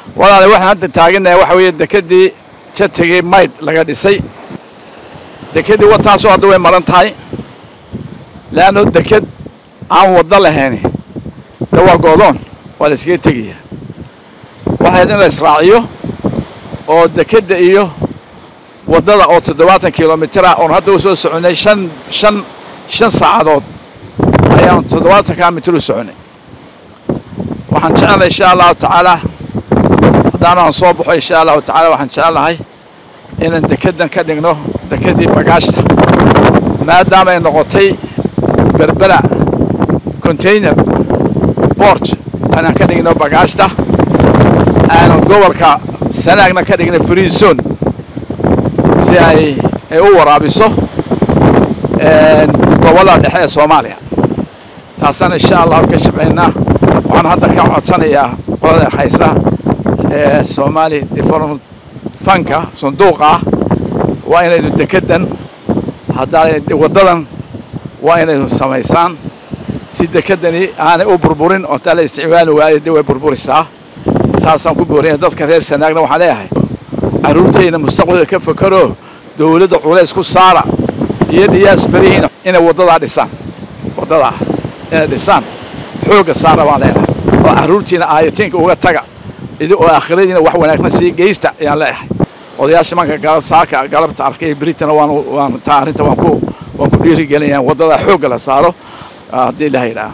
walaale waxaan hadda taaganahay waxa weeye dekeddii jatigii maydh laga dhisay dekeddii wataasoo hadda way maran tahay leanno deked aan waddo lahayni de waa goodoon waa la iskaga tegaya waxayd in la israaciyo oo dekedda iyo waddada oo toddobaatan kilomitir ah oon hadda u soo soconay shan shan shan saacadood ayaan toddobaatankaa mitir u soconay waxaan jecelahay insha allahu tacaalaa haddaanaan soo baxo insha allahu tacala waxaan jecelahay inaan dekeddan ka dhigno dekeddii bagaashta maadaama ay noqotay berbera container bort inaan ka dhigno bagaashta aanu gobolka sanaagna ka dhigno free zone si ay ay u waraabiso gobollada dhexe ee soomaaliya taasaan insha allahu ka shaqaynaa waxaan hadda ka codsanayaa qolada haysa ee soomaali development fanka sanduuqa ah waa inaynu dekeddan haddaa waddadan waa inaynu samaysaan si dekeddani aanay u burburin oo taa la isticmaali waayo dee way burburisaa taasaan ku booraya dadka reer sanaagna waxaan leeyahay carruurtayna mustaqbalka ka fakaro dowladda culays ku saara iyo dhiyaas berihiin inay waddadaa dhisaan waddadaa inay dhisaan xoogga saara baan leeyahay oo carruurtiina aayatiinka uga taga idi oo aakhiradiina wax wanaagsan sii geysta ayaan leeyahay odayaasha manka galab saaka galabta arkay britana waan waan taa arrinta waan ku waan ku dhiirigelinayaan waddadaa xoogga la saaro haddii ilaha yidhaha